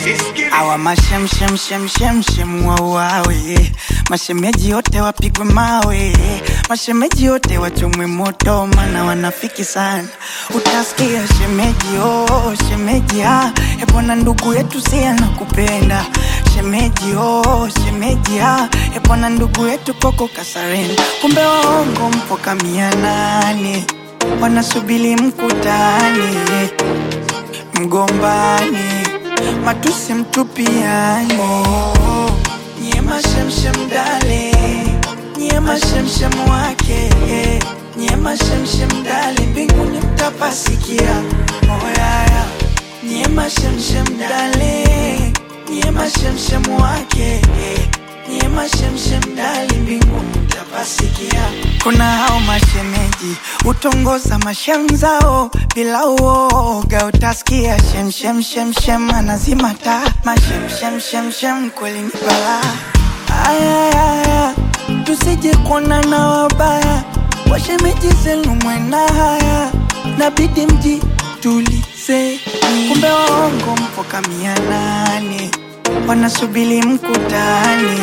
awa mashemshemshemshemshem wauawe mashemeji yote wapigwe mawe mashemeji yote wachomwe moto mana wanafiki sana utasikia shemeji oh, shemeji ah, epona ndugu yetu si anakupenda shemeji oh, shemeji ah, epona ndugu yetu koko kasarenda kumbe waongo mpo kamia nane wanasubili mkutani mgombani matusi mtupiani nyie mashemshem dale nyie mashemshem wake nyie mashemshem dale mbinguni mtapasikia oyaya nyie mashemshem dale nyie mashemshem wake nyie mashemshem dale mbinguni mtapasikia kuna hao mashemeji utongoza mashamzao bila uoga utasikia shemshemshemshem anazima taa mashemshemshemshem kweli ni balaa ayayaya tusije kuona na wabaya washemeji zenu mwena haya nabidi mji tulize kumbe waongo mpo kamia nane wanasubili mkutani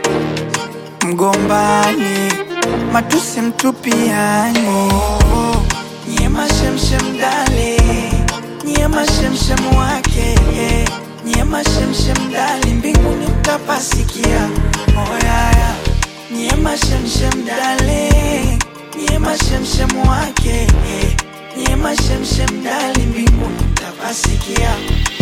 mgombani matusi mtupiani nyie mashemshem dale nyie mashemshem wake nyie mashemshem dale mbinguni mtapasikia oyaya nyie mashemshem dale nyie mashemshem wake nyie mashemshem dale mbinguni mtapasikia